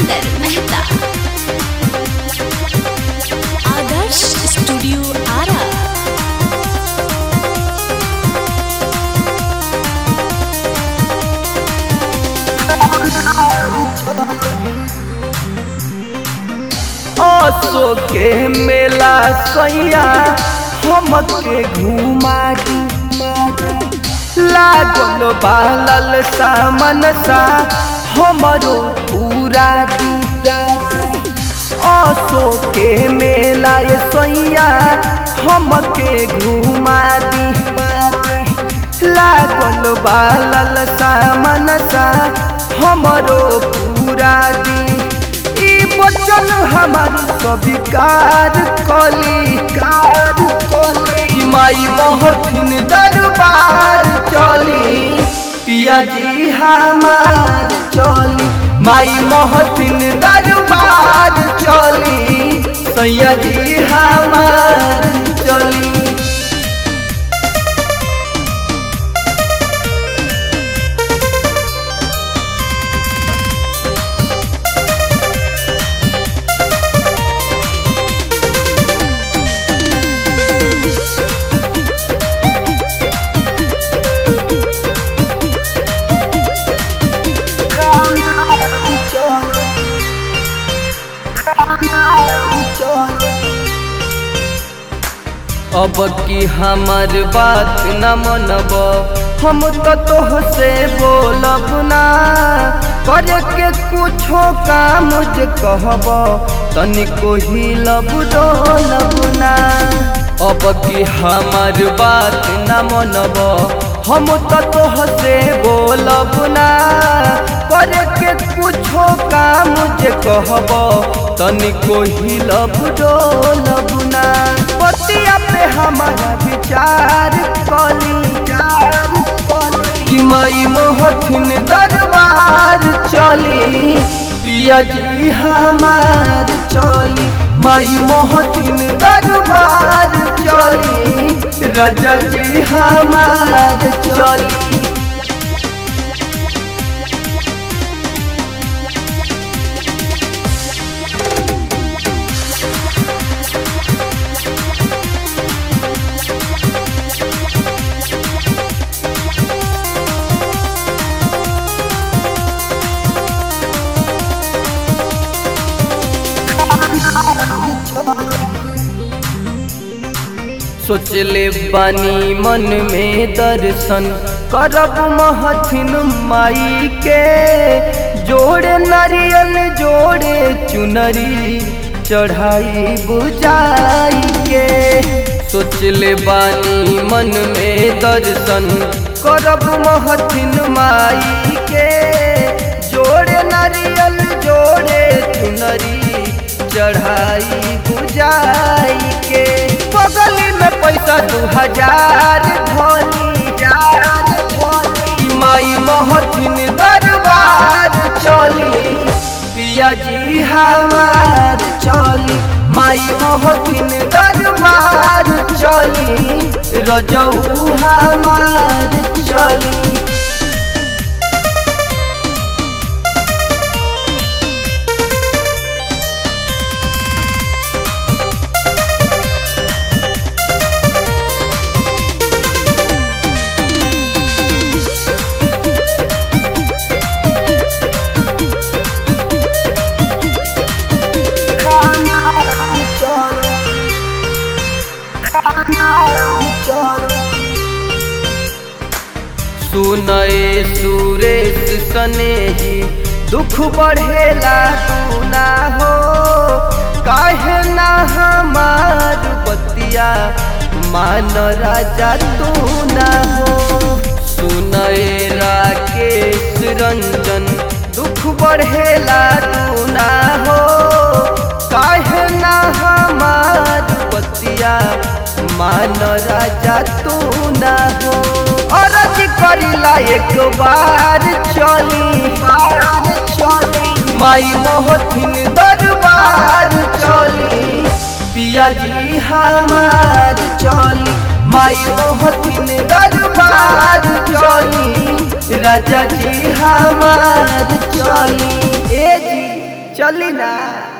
सागर Mehta Adarsh studio Ara असो के मेला सैया हमके घुमा दी लागल बालल सामन सा हमरो पूरा दी असो के मेला ये सैया हमके घुमा दी लागल बालल सामन सा हमरो पूरा दी ई बचन हमार स्वीकार कली कार कली माई महथिन दरबार चली पिया जी हमार चली माई महथिन दरबार चली सैया जी हमार चली अब की हमार बात न मनब हम तो तोह से बोलब ना करे के कुछो काम जे कहब तनिको हिलब डोलब ना अब की हमार बात न मनब हम तो तोह से बोलब ना करे के कुछो काम जे कहब तनिको हिलब डोलब ना पतिया पे हमारा विचार कली कि मई मोहथिन दरबार चली पिया जी हमार चली मई मोहथिन दरबार चली रजा जी हमार चली सोचले बानी मन में दर्शन करब महथिन माई के जोड़े नारियल जोड़े चुनरी चढ़ाई बुझाई के सोचले बानी मन में दर्शन करब महथिन माई के जोड़े नारियल जोड़े चुनरी चढ़ाई बुझाई के बगली में पैसा दू हजार धनी माई महथिन दरबार चली पिया जी हमार चली माई महथिन दरबार चली रजऊ हमार चली सुनए सुरेश सनेही दुख बढ़ेला तू ना हो काहे ना हमार बतिया मान राजा तू ना हो सुनए राकेश रंजन दुख बढ़ेला तू ना हो काहे ना हमार बतिया मान राजा तू ना हो अरज करिला एक बार चली माई मोहथिन दरबार चली पिया जी हमार चली माई मोहथिन दरबार चली राजा जी हमार चली ए जी चली ना